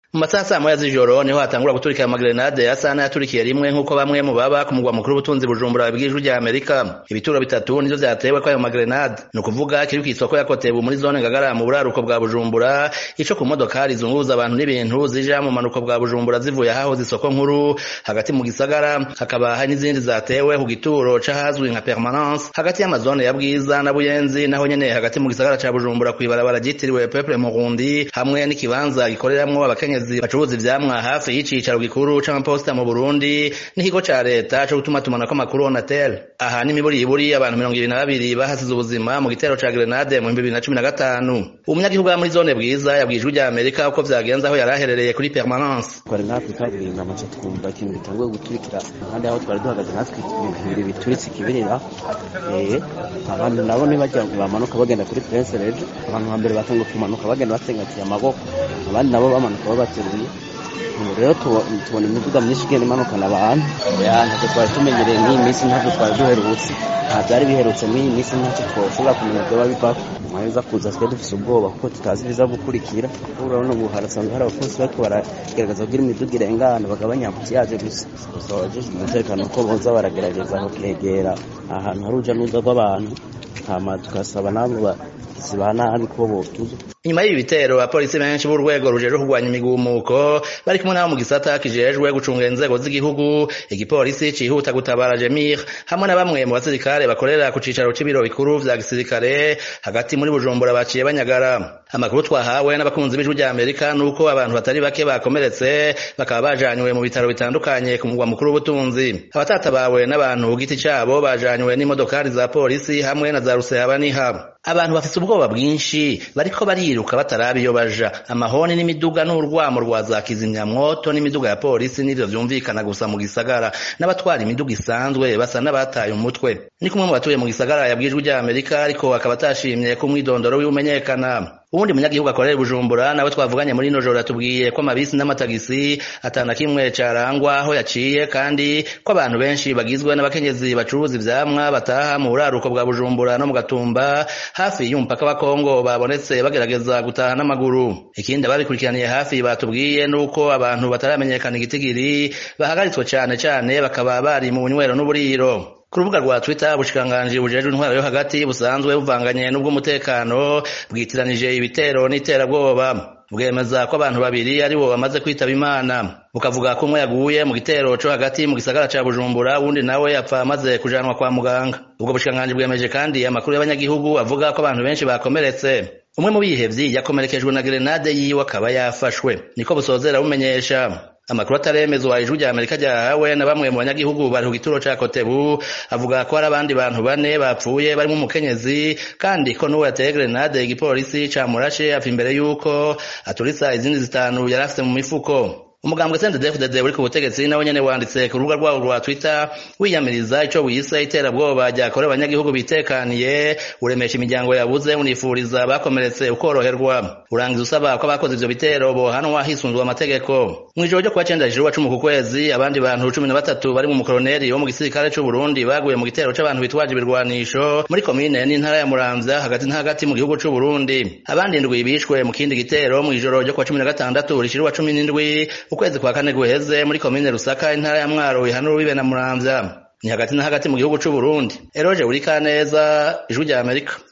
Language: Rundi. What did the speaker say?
mu masaha saa moya z'ijoro niho hatangura guturika amagrenade asa n'ayaturikiye rimwe nk'uko bamwe mu baba ku mugwa mukuru w'ubutunzi bujumbura babwiye ijwi rya amerika ibituro bitatu nivyo vyatewe kw'ayo magrenade ni ukuvuga kiri kw'isoko ya kotebu muri zone ngagara mu buraruko bwa bujumbura ico ku modokari zunguruza abantu n'ibintu zija mu manuko bwa bujumbura zivuye ahahoze isoko nkuru hagati mu gisagara hakaba hari n'izindi zatewe ku gituro c'ahazwi nka permanence hagati y'amazone ya bwiza na buyenzi naho nyene hagati mu gisagara ca bujumbura kw'ibarabara ryitiriwe peuple murundi hamwe n'ikibanza gikoreramwo abakenyezi bacuruza ivyamwa hafi y'icicaro gikuru c'amaposita mu burundi n'ikigo ca leta co gutumatumanako amakuru onatel aha n'imiburiburi abantu mirongo ibiri na babiri bahasize ubuzima mu gitero ca grenade mu bihumbi bibiri na cumi na gatanu umunyagihugu wa muri zone bwiza yabwiye ijwi rya amerika uko vyagenze aho yari aherereye kuri permanence twari natwe kaburimbo amaze twumva ikintu gitanguye guturikira kandi aho twari duhagaze natwe ibintu bituritse ikibirira abantu nabo ntibajya bamanuka bagenda kuri prince rege abantu hambere batanguye kumanuka bagenda batsengatiye amaboko abandi nabo bamanuka babateruye ubu rero tubona imiduga myinshi igenda imanukana abantu ntacyo twari tumenyereye nk'iyi minsi ntacyo twari duherutse nta byari biherutse nk'iyi minsi ntacyo twashobora kumenya ibyo babivako mwaheza kuza twe dufise ubwoba kuko tutazi ibiza gukurikira urabona ubu harasanzwe hari abapolisi bariko baragerageza kugira imiduga irengana bagabanya ambutiyaje gusa gusa abajejwe umutekano ko boza baragerageza kugera ahantu hari uruja n'uruza rw'abantu hama tugasaba nabo ziba nabi ko botuza inyuma y'ibi bitero abapolisi benshi b'urwego rujejwe kurwanya imigumuko bari kumwe nabo mu gisata kijejwe gucunga inzego z'igihugu igipolisi cihuta gutabara jemir hamwe na bamwe mu basirikare bakorera ku cicaro c'ibiro bikuru vya gisirikare hagati muri bujumbura baciye banyagara amakuru twahawe n'abakunzi b'ijwi rya amerika nuko abantu batari bake bakomeretse bakaba bajanywe mu bitaro bitandukanye ku mugwa mukuru w'ubutunzi abatatabawe n'abantu ku giti cabo bajanywe n'imodokari za polisi hamwe na za rusehabaniha abantu bafise ubwoba bwinshi bariko bariruka bataraba iyo baja amahoni n'imiduga n'urwamo rwa za kizimyamwoto n'imiduga ya polisi n'ivyo vyumvikana gusa mu gisagara n'abatwara imiduga isanzwe basa n'abataye umutwe ni kumwe mu batuye mu gisagara yabwijwe rya amerika ariko akaba atashimye ko umwidondoro wiwumenyekana ubundi munyagihugu akorera bujumbura nawe twavuganye muri ino joro yatubwiye ko amabisi n'amatagisi atana kimwe carangwa aho yaciye kandi ko abantu benshi bagizwe n'abakenyezi bacuruza ivyamwa bataha mu buraruko bwa bujumbura no mu gatumba hafi y'umupaka wa kongo babonetse bagerageza gutaha n'amaguru ikindi ababikurikiraniye hafi batubwiye nuko abantu bataramenyekana igitigiri bahagaritswe cane cane bakaba bari mu bunywero n'uburiro ku rubuga rwa twitter ubushikiranganji bujejwe intwaro yo hagati busanzwe buvanganye n'ubw'umutekano bwitiranije ibitero n'iterabwoba bwemeza ko abantu babiri ari bo bamaze kwitaba imana bukavuga ko umwe yaguye mu gitero co hagati mu gisagara ca bujumbura uwundi nawe yapfa amaze kujanwa kwa muganga ubwo bushikiranganji bwemeje kandi amakuru y'abanyagihugu avuga ko abantu benshi bakomeretse umwe mu bihevyi yakomerekejwe na grenade yiwe akaba yafashwe niko busozera bumenyesha amakuru ataremezwa ijwi rya amerika ryahawe na bamwe mu banyagihugu bari ku gituro ca kotebu avuga ko hari abandi bantu bane bapfuye barimo umukenyezi kandi ko n'uwo yateye grenade igipolisi camurashe apfa imbere y'uko aturitsa izindi zitanu yari afise mu mifuko umugambwe CNDD-FDD uri ku butegetsi nawe nyene wanditse ku rubuga rwabo rwa Twitter wiyamiriza ico wise iterabwoba ryakorewe abanyagihugu bitekaniye uremesha imiryango yabuze unifuriza bakomeretse ukoroherwa urangiza usaba ko abakoze ivyo bitero bohanwa hisunzwe amategeko mw'ijoro ryo kuwa cenda jiruwa cumi ku kwezi abandi bantu cumi na batatu bari mu mukoroneri wo mu gisirikare c'u Burundi baguye mu gitero c'abantu bitwaje ibirwanisho muri komine n'intara ya Muramvya hagati na hagati mu gihugu c'u Burundi abandi indwi bishwe mu kindi gitero mw'ijoro ryo kuwa cumi na gatandatu rishiruwa cumi n'indwi ukwezi kwa kane guheze muri komine Rusaka intara ya Mwaro ihanura bibe na Muramvya ni hagati na hagati mu gihugu c'u Burundi Eroje Urikaneza ijwi rya Amerika